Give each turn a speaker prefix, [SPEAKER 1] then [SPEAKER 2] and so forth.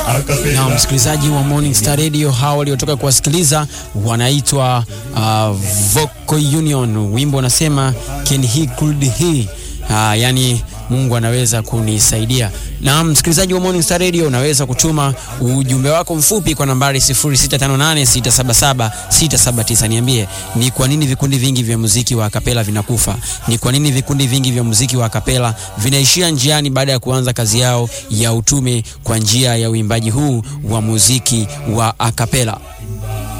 [SPEAKER 1] Na msikilizaji wa Morning Star Radio, hawa waliotoka kuwasikiliza wanaitwa uh, Vocal Union, wimbo unasema can he could he uh, yani Mungu anaweza kunisaidia. Na msikilizaji wa Morning Star Radio, unaweza kutuma ujumbe wako mfupi kwa nambari 0658677679. Niambie ni kwa nini vikundi vingi vya muziki wa akapela vinakufa? Ni kwa nini vikundi vingi vya muziki wa akapela vinaishia njiani baada ya kuanza kazi yao ya utume kwa njia ya uimbaji huu wa muziki wa akapela?